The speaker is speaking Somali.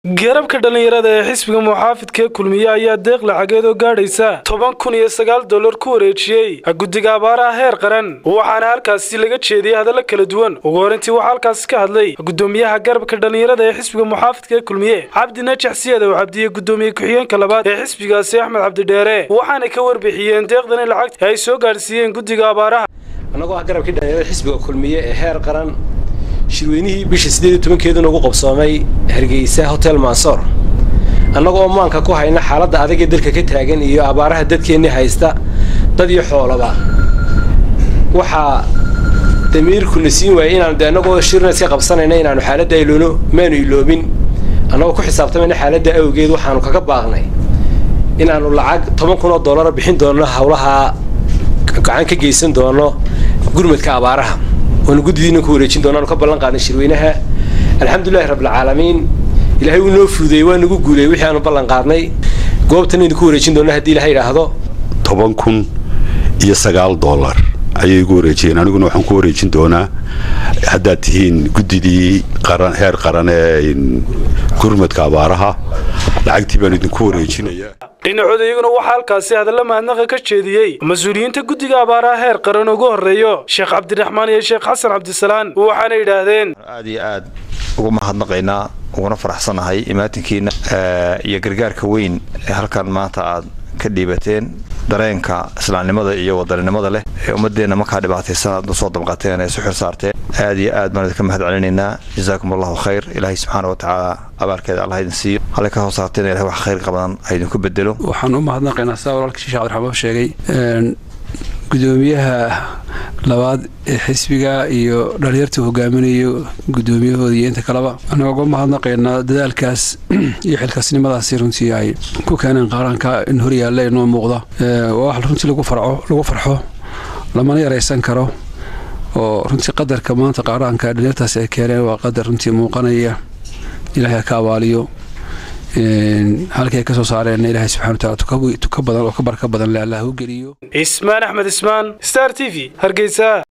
garabka dhallinyarada ee xisbiga muxaafidka kulmiye ayaa deeq lacageed oo gaadhaysa toban kun iyo sagaal dollar ku wareejiyey guddiga abaaraha heer qaran waxaana halkaasi laga jeediyey hadallo kala duwan ugu horintii waxaa halkaasi ka hadlay gudoomiyaha garabka dhallinyarada ee xisbiga muxaafidka ee kulmiye cabdi najax siyadow cabdiye gudoomiye ku-xigeenka labaad ee xisbigaasi axmed cabdidheere waxaana ka warbixiyeen deeqdani lacagta ay soo gaadhsiiyeen guddiga abaaraha annagoo ah garabkii dhallinyarada xisbiga kulmiye ee heer qaran shirweynihii bisha siddeed iyo tobankeeduna ugu qabsoomay hargeysa hotel mansoor annagoo maanka ku hayna xaaladda adag ee dalka ka taagan iyo abaaraha dadkeennii haysta dad iyo xoolaba waxaa damiirkuna siin waayey inaanu de annagoo shirna iska qabsanayna inaanu xaaladda iloono maanu iloobin annagoo ku xisaabtamayna xaaladda awgeed waxaanu kaga baaqnay inaannu lacag toban kun oo dollara bixin doonno howlaha gacan ka geysan doono gurmadka abaaraha waanu guddidiina ku wareejin doonaanu ka ballan qaadnay shirweynaha alxamdulilahi rabbilcaalamiin ilaahay wuu noo fududeeyey waa nagu guuleeyey wixii aanu ballan qaadnay goobtan idinku wareejin doona haddii ilahay idhaahdo toban kun iyo sagaal dollar ayay igu wareejiyeen aniguna waxaan ku wareejin doonaa haddaad tihiin guddidii qaran heer qaran ee gurmadka abaaraha lacagtii baan idinku wareejinayaa dhinacooda iyaguna waxaa halkaasi hadalla mahadnaqa ka jeediyey mas-uuliyiinta guddiga abaaraha heer qaran ugu horreeyo sheekh cabdiraxmaan iyo sheekh xasan cabdisalaan waxaana yidhaahdeen aad iyo aad ugu mahadnaqaynaa uguna faraxsanahay imaatinkiina iyo gargaarka weyn ee halkan maanta aad ka dhiibateen dareenka islaamnimada iyo wadaninimada leh ee ummadeenna markaa dhibaataysan aad usoo damqateen ee isu xil saarteen aad iyo aad baan idinka mahad celinaynaa jazaakum allahu khayr ilaahay subxaana wa tacaala abaalkeeda allah idin siiyo hallay ka soo saarteen ilahay wax khayr qabadan ha idinku bedelo waxaan u mahadnaqaynaa saa walaalkii sheekh cabdiraxmaan sheegay gudoomiyaha labaad ee xisbiga iyo dhalinyarta hogaaminayo gudoomiyahooda iyo inta kaleba anagoo mahadnaqaynaa dadaalkaas iyo xilkaasnimadaasi runtii ay ku keeneen qaaraanka in horyaalla inoo muuqda waa wax runtii lagu farxo lamana yaraysan karo oo runtii qadarka maanta qaaraanka dhalinyartaasi ay keeneen waa qadar runtii muuqanaya ilaahay ka abaaliyo halkii ay ka soo saareen ilaahay subxana wataala tuka badan oo ka barka badan le allah u geliyo ismaan axmed ismaan star t v hargeysa